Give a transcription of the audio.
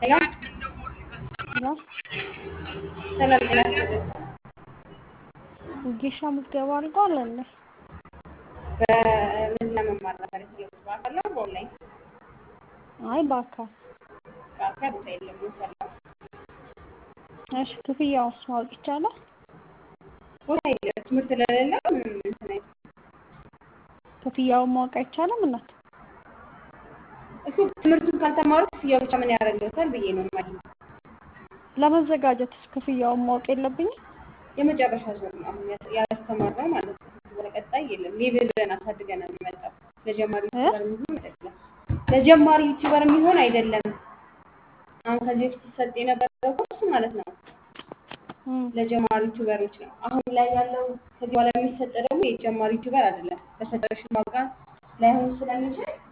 ሄሎ ሄሎ ሰላም ጤና ይስጥልኝ። ወጌሻ ምዝገባ አልቋል እንዴ? በምን ለመማር ነበር የፈለጉት? በአካል ነው በኦንላይን? አይ በአካል በአካል ቦታ የለም የምንሰራው እሺ ክፍያውስ ማወቅ ይቻላል? ቦታ የለም ትምህርት ስለሌለ ምንም እንትን አይልም። ክፍያውን ማወቅ አይቻልም እናት? እሱ ትምህርቱን ካልተማሩ ክፍያው ብቻ ምን ያደርግልዎታል ብዬ ነው የማየው። ለመዘጋጀትስ ክፍያውን ማወቅ የለብኝም? የመጨረሻ ዙር ነው አሁን ያስ- ያስተማርነው ማለት ነው። ከዚህ በቀጣይ የለም። ሌቭል ብለን አሳድገን ነው የሚመጣው። ለጀማሪ እ? ዩቲዩበር የሚሆን አይደለም። ለጀማሪ ዩቲዩበር የሚሆን አይደለም። አሁን ከዚህ በፊት ሲሰጥ የነበረው ኮርስ ማለት ነው እም፣ ለጀማሪ ዩቲዩበሮች ነው። አሁን ላይ ያለው ከዚህ በኋላ የሚሰጥ ደግሞ የጀማሪ ዩቲዩበር አይደለም። በሰጠሽን ዋጋ ላይሆን ስለሚችል